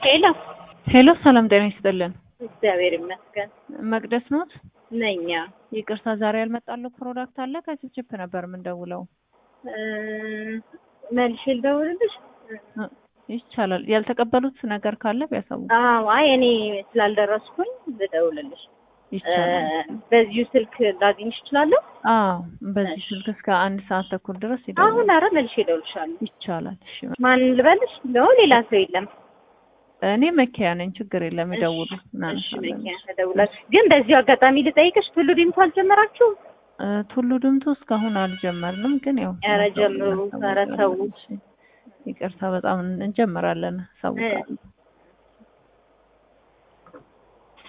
ሄሎ ሄሎ ሰላም ጤና ይስጥልን። እግዚአብሔር ይመስገን መቅደስ ኖት? ነኛ ይቅርታ ዛሬ ያልመጣለው ፕሮዳክት አለ ከችፕችፕ ነበር የምንደውለው። መልሼ ልደውልልሽ? ይቻላል። ያልተቀበሉት ነገር ካለ ቢያሳውቁ አዎ አይ እኔ ስላልደረስኩኝ ልደውልልሽ። ይቻላል። በዚሁ ስልክ ላገኝሽ እችላለሁ? አዎ በዚህ ስልክ እስከ አንድ ሰዓት ተኩል ድረስ ይደውላል። አሁን አረ መልሼ እደውልልሻለሁ። ይቻላል። እሺ ማን ልበልሽ? ነው ሌላ ሰው የለም? እኔ መኪያ ነኝ። ችግር የለም ይደውሉ። እሺ እናነሳለን። መኪና እደውላለሁ። ግን በዚሁ አጋጣሚ ልጠይቅሽ ቱሉ ዲምቱ አልጀመራችሁም? እ ቱሉ ድምቱ እስካሁን አልጀመርንም፣ ግን ያው ኧረ ጀምሩ። ኧረ ተው። እሺ፣ ይቅርታ በጣም እንጀምራለን። ሰው እ